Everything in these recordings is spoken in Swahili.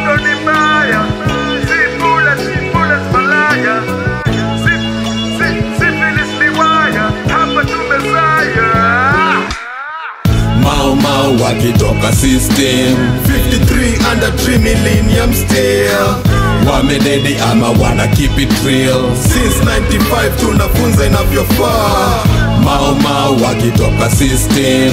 Tatizo ni mbaya, si bure, si bure, malaya, si si syphilis ni waya, hapa tumezaya. Mau Mau wakitoka system 53 under 3 millennium still wamededi ama wana keep it real since 95 tunafunza inavyofaa Mau Mau wakitoka system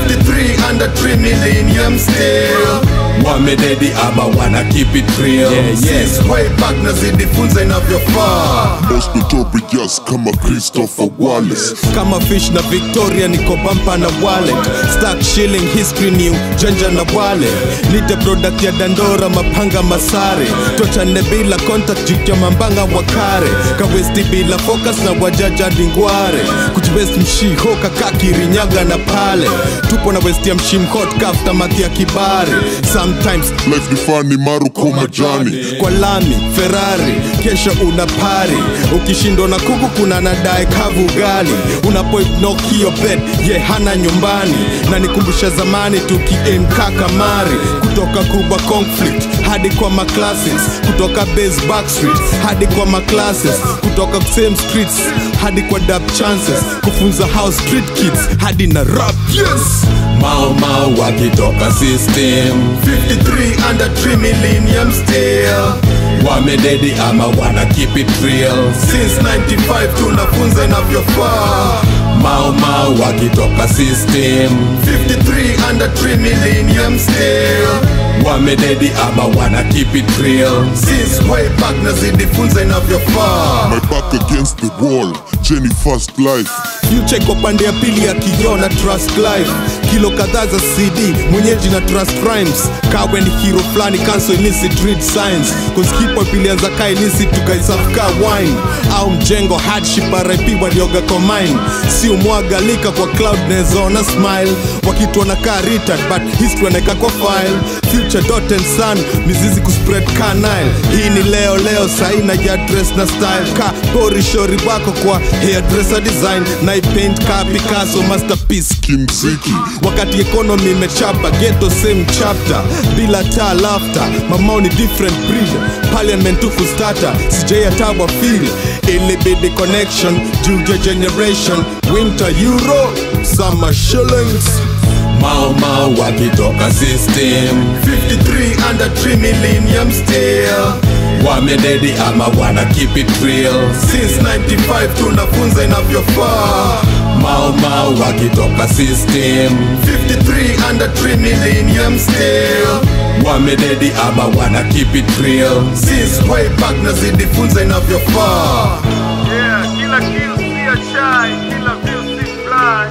53 under 3 millennium still wamededi ama wana keep it real Since way back nazidifunza inavyofaa Most notorious kama Christopher Wallace kama fish na victoria niko bampa na wallet stack shilling history new janja na wale nite product ya dandora mapanga masare tochane bila contact jukya mambanga wakare kawesti bila focus na wajaja dingware kujiwest mshiho kakakirinyaga na pale tupo na west ya mshimhot kafta maki ya kibare sometimes Life ni funny maruko majani kwa lami ferrari kesho una pari ukishindwa na kuku kuna nadae kavu gali unapoinokio bed ye hana nyumbani na nikumbusha zamani tukiemka kamari kutoka kuba conflict hadi kwa maclasses kutoka base backstreet hadi kwa maclasses kutoka same streets hadi kwa dap chances kufunza house street kids hadi na rap yes Mau Mau wakitoka system 53 under 3 millennium still wamededi ama wana keep it real since 95 tunafunza inavyofaa Mau Mau wakitoka system 53 under 3 millennium still wamededi ama wana keep it real since way back nazidifunza inavyofaa My back against the wall Jenny first life future iko pande ya pili ya kioo na trust life kilo kadhaa za cd mwenyeji na trust rhymes kawe ni hero fulani cancel illicit read signs cause hip hop ilianza ka illicit tukaisafka wine au mjengo hardship rip walioga kwa mine si umwagalika kwa cloud nezoona smile wakituona ka retard but history wanaeka kwa file future dot and sun mizizi kuspread ka nile hii ni leo leo saina ya dress na style ka bori shori wako kwa hairdresser design na ipaint ka Picasso masterpiece Kimziki wakati economy imechapa ghetto same chapter bila taa laughter mamao ni different breed parliament tuku starter sijai atawa feel ilibidi connection juu ya generation winter euro summer shillings Mau Mau wakitoka system 53 under 3 millennium still wamededi ama wana keep it real since 95 tunafunza inavyofaa Mau Mau wakitoka system 53 under 3 millennium still wamededi ama wana keep it real since way back nazidifunza inavyofaa Yeah, kila kill si a chai, kila view si fly.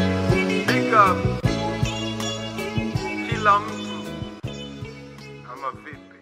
Big up kila mtu ama vipi?